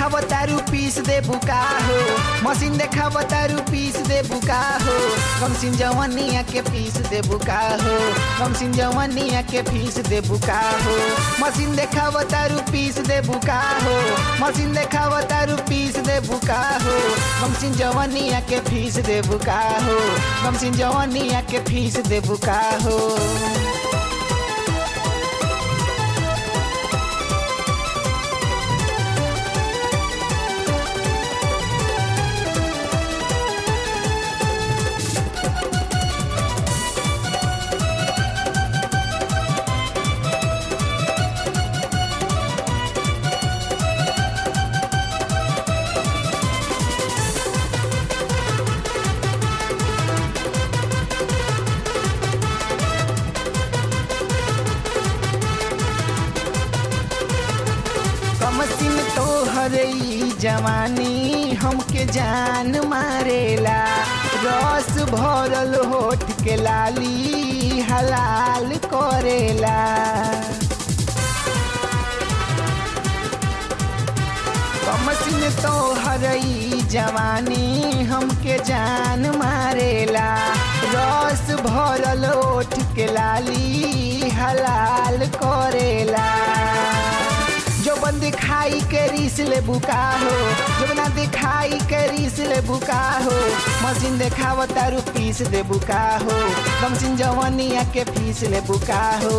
देखाव तारू पीस दे बुका हो मशीन देखाव तारू पीस दे बुका हो कमसिन जवनिया के पीस दे बुका हो कमसिन जवनिया के पीस दे बुका हो मशीन देखाव तारू पीस दे बुका हो मशीन देखाव तारू पीस दे बुका हो कमसिन जवनिया के फीस दे बुका हो कमसिन जवनिया के फीस दे बुका हो कमसिन तो हरई जवानी हमके जान मारेला रस भरल होठ के लाली हलाल करेला कमसिन तो हरई जवानी हमके जान मारेला रस भरल ओठ के लाली हलाल करेला जो बन दिखाई के रीस ले बुका हो जो ना दिखाई के रीस ले बुका हो मशीन देखाव तारू पीस दे बुका हो कमसिन जवानिया के फीस ले बुका हो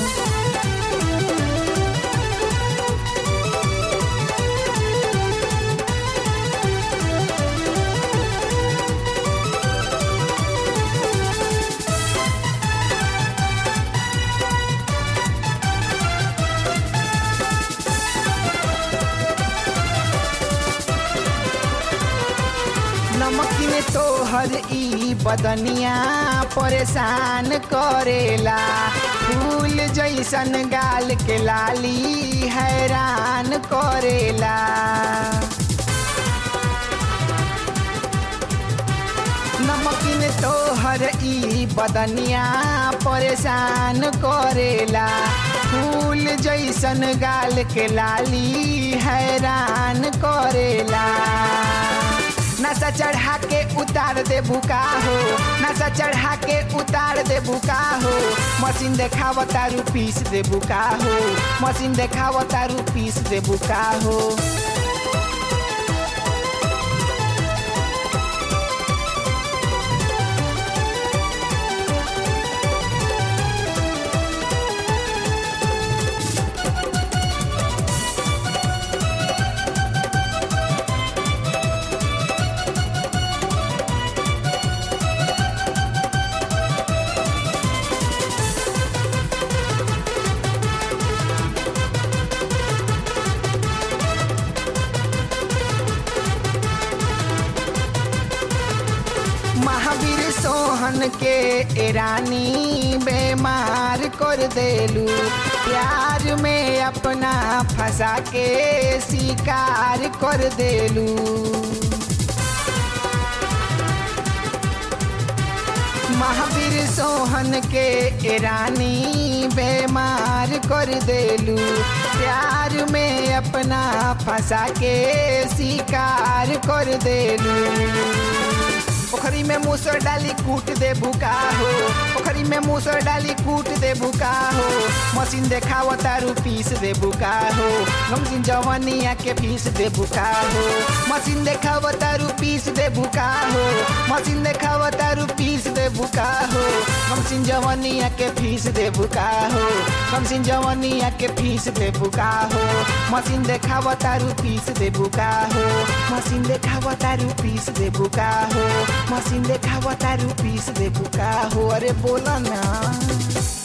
नमकीन तो हर ई बदनिया परेशान करेला फूल जैसन गाल के लाली हैरान करेला नमकीन तो हर ई बदनिया परेशान करेला फूल जैसन गाल के लाली हैरान करेला नशा चढ़ा के उतार दे बुका हो नशा चढ़ा के उतार दे बुका हो मशीन देखाव तारू पीस दे बुका हो मशीन देखाव तारू पीस दे बुका हो महावीर सोहन के एरानी बेमार कर देलू प्यार में अपना फंसा के शिकार कर देलू महावीर सोहन के एरानी बेमार कर देलू प्यार में अपना फंसा के शिकार कर देलू पोखरी में मूसर डाली कूट दे बुका हो पोखरी में मूसर डाली कूट दे बुका हो मशीन देखाव तारू पीस दे बुका हो गमसिन जवनिया के फीस दे बुका हो मशीन देखाव तारू पीस दे बुका हो मशीन देखाव तारू पीस दे बुका हो गमसिन जवनिया के फीस दे बुका हो गमसिन जवनिया के फीस दे बुका हो मशीन देखाव तारू पीस दे बुका हो मशीन देखाव तारू पीस दे बुका हो मशीन देखाव तारू पीस दे बुका हो अरे बोला ना